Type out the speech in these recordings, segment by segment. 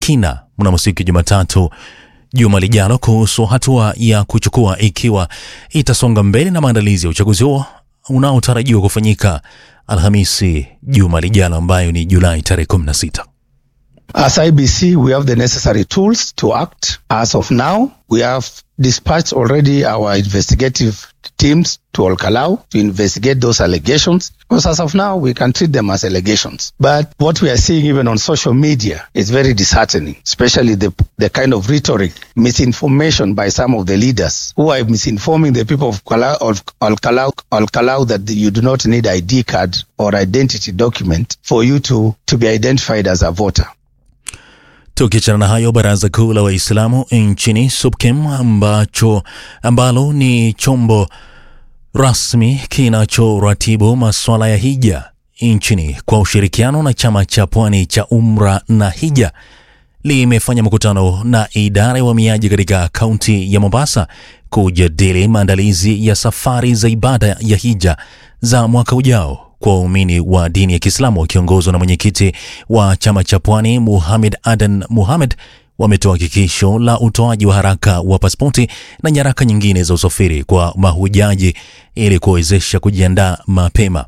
kina mnamo siku ya Jumatatu juma lijalo kuhusu hatua ya kuchukua ikiwa itasonga mbele na maandalizi ya uchaguzi huo unaotarajiwa kufanyika Alhamisi juma lijalo ambayo ni Julai tarehe 16. As IBC, we have the necessary tools to act. As of now, we have dispatched already our investigative teams to Olkalau to investigate those allegations. Because as of now, we can treat them as allegations. But what we are seeing even on social media is very disheartening, especially the, the kind of rhetoric, misinformation by some of the leaders who are misinforming the people of Kalau, of Olkalau, Olkalau that you do not need ID card or identity document for you to, to be identified as a voter. Tukiachana na hayo, baraza kuu la Waislamu nchini SUPKEM ambacho ambalo ni chombo rasmi kinachoratibu masuala ya hija nchini kwa ushirikiano na chama cha pwani cha Umra na Hija limefanya mkutano na idara ya uhamiaji katika kaunti ya Mombasa kujadili maandalizi ya safari za ibada ya hija za mwaka ujao kwa waumini wa dini ya Kiislamu wakiongozwa na mwenyekiti wa chama cha Pwani Muhamed Adan Muhamed wametoa hakikisho la utoaji wa haraka wa pasipoti na nyaraka nyingine za usafiri kwa mahujaji ili kuwezesha kujiandaa mapema.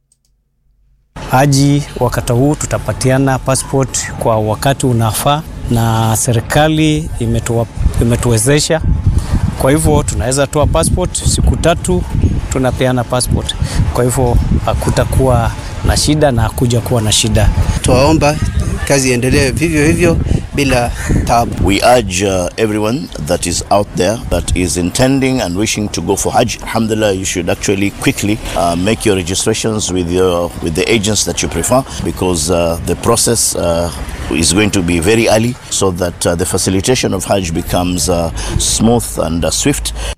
Haji wakati huu tutapatiana passport kwa wakati unafaa, na serikali imetuwa, imetuwezesha kwa hivyo tunaweza toa passport siku tatu, tunapeana passport. Kwa hivyo hakutakuwa na shida na hakuja kuwa na shida. Tuwaomba kazi iendelee vivyo hivyo bila tabu. We urge uh, everyone that is out there that is intending and wishing to go for Hajj. Alhamdulillah, you should actually quickly uh, make your registrations with your with the agents that you prefer because uh, the process uh, is going to be very early so that uh, the facilitation of Hajj becomes uh, smooth and uh, swift.